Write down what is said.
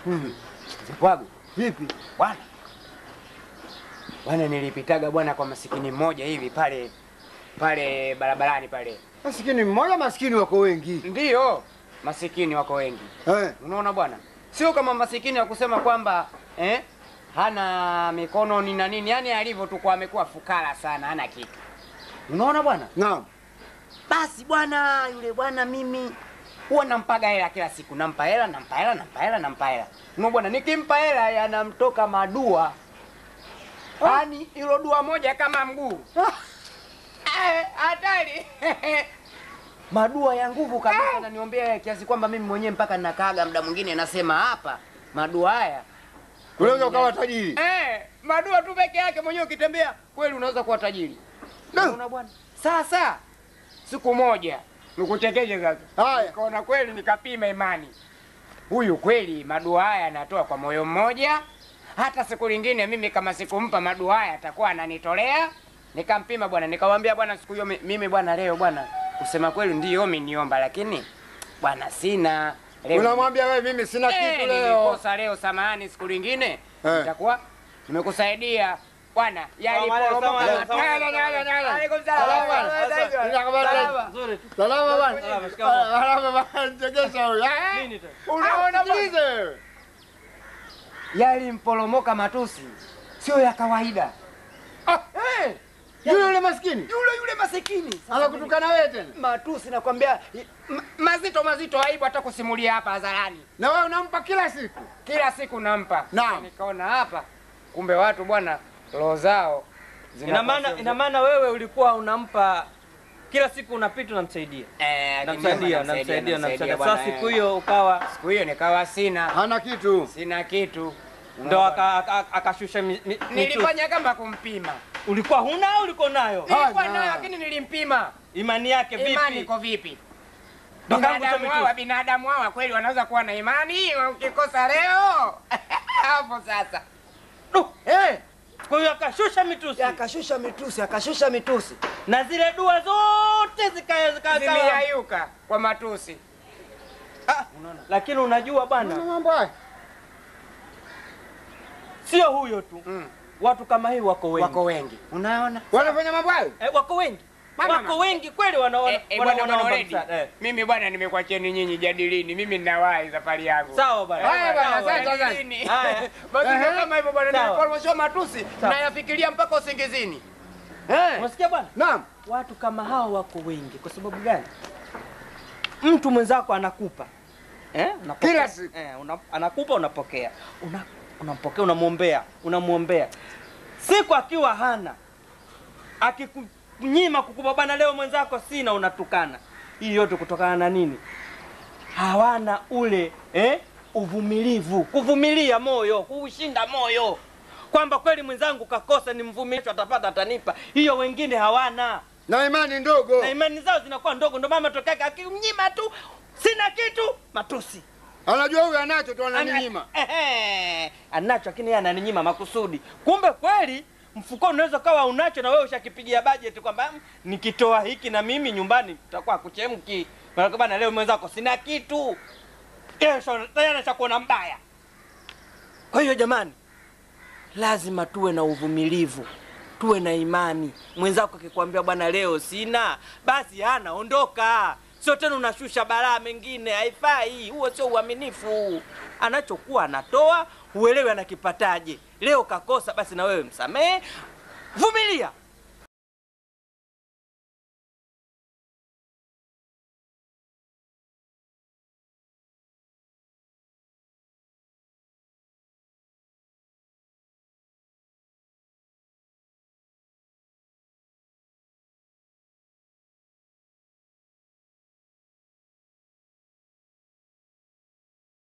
Pwagu Vipi? bwana bwana, nilipitaga bwana kwa masikini mmoja hivi pale pale barabarani pale. Masikini mmoja, masikini wako wengi. Ndiyo, masikini wako wengi. Eh, Unaona bwana, sio kama masikini ya kusema kwamba eh, hana mikono ni na nini, yani alivyo tu kwa amekuwa fukara sana, hana kitu. Unaona bwana, naam. basi bwana, yule bwana mimi huwa nampaga hela kila siku, nampa hela, nampa hela, nampa hela, nampa hela. Unaona bwana, nikimpa hela yanamtoka madua, yani hilo dua moja kama mguu Eh, hatari madua ya nguvu kabisa, naniombea kiasi kwamba mimi mwenyewe mpaka nakaaga muda mwingine nasema hapa madua haya Unaweza ukawa tajiri. Eh, madua tu peke yake mwenyewe ukitembea kweli unaweza kuwa tajiri. Unaona bwana? Sasa siku moja nikutekeje sasa. Haya. Nikaona kweli nikapima imani. Huyu kweli madua haya anatoa kwa moyo mmoja. Hata siku lingine mimi kama sikumpa madua haya atakuwa ananitolea. Nikampima bwana, nikamwambia bwana, siku hiyo mi- mimi bwana, leo bwana, kusema kweli ndio umeniomba, lakini bwana sina leo. Unamwambia wewe mimi sina Eh, kitu leo. nilikosa leo, samahani, siku lingine Eh. nitakuwa nimekusaidia bwana. Yaliporomoka Salamu alaikum, matatu. salamu Nyala, nyala, nyala. Alaikum Salama. salaam. Salama. Salama. Nzuri tu. Salama bwana. Salama, shikamoo. Salama bwana, nichekesha huyu. Eh? Nini tena? Unaona Ah, bwana? sikilize wewe. Yalimporomoka matusi, sio ya kawaida. Ah, Eh, Yule yule maskini. yule yule masikini Sasa Anakutukana wewe tena. mimi- matusi, nakwambia ma- mazito mazito, aibu hata kusimulia hapa hadharani. Na wewe unampa kila siku. Kila siku nampa. Naam. Nikaona hapa, kumbe watu bwana, roho zao Ina maana zinakuwa ina maana wewe ulikuwa unampa kila siku unapita unamsaidia. Eh, Namsaidia, akiniomba namsaidia, namsaidia. bwana, Sasa siku eh. hiyo ukawa siku hiyo nikawa sina Hana kitu. sina kitu ndo aka- aka- akashusha mi- mi- mitusi. nilifanya kama kumpima Ulikuwa huna au ulikuwa nayo? nilikuwa Hana. nayo lakini nilimpima Imani yake imani vipi? iko vipi Ndo kama binadamu kusema hawa tu. binadamu hawa kweli wanaweza kuwa na imani ukikosa leo hapo sasa Du, eh Kwa hiyo akashusha mitusi akashusha mitusi akashusha mitusi na zile dua zote zika zika zika- zimeyayuka kwa matusi Ah, lakini unajua bwana, Una mambo haya. sio huyo tu, mm. watu kama hii wako wengi wako wengi unaona Wanafanya mambo hayo? eh, wako wengi Mama, wako mama. wengi kweli wanaona Eh, eh, wana- bwana wanaomba bwana Redi, msaada, eh. mimi bwana nimekuacheni nyinyi jadilini mimi ninawahi safari yangu Sawa bwana. Haya bwana, Sawa, asante, eh. asante. Jadilini. Haya. Basi ndio Ehe. kama hivyo bwana Sawa. niliporomoshiwa matusi Sawa. nayafikiria mpaka usingizini eh Unasikia bwana? Naam. Watu kama hao wako wengi. Kwa sababu gani? Mtu mwenzako anakupa eh? Unapokea. Kila siku. eh, una, anakupa unapokea, una, unampokea, unamwombea, unamwombea. Siku akiwa hana akikunyima kukupa bana, leo mwenzako sina, unatukana. Hii yote kutokana na nini? Hawana ule eh, uvumilivu, kuvumilia moyo, kuushinda moyo, kwamba kweli mwenzangu kakosa, ni mvumilisho, atapata, atanipa. Hiyo wengine hawana Na imani ndogo. na imani zao zinakuwa ndogo, ndio mama tokea akimnyima tu, sina kitu, matusi Anajua huyu anacho tu ananinyima. Ehe, anacho lakini yeye ananinyima makusudi. Kumbe kweli mfukoni unaweza kawa unacho na wewe ushakipigia bajeti kwamba "Mm, nikitoa hiki na mimi nyumbani tutakuwa kuchemki. Maana bana leo mwenzako sina kitu. Kesho tayari ashakuona mbaya. Kwa hiyo jamani, lazima tuwe na uvumilivu, tuwe na imani. Mwenzako akikwambia bwana, leo sina, basi hana, ondoka. Sio tena unashusha balaa mengine, haifai. Huo sio uaminifu. Anachokuwa anatoa, uelewe anakipataje. Leo kakosa, basi na wewe msamehe, vumilia.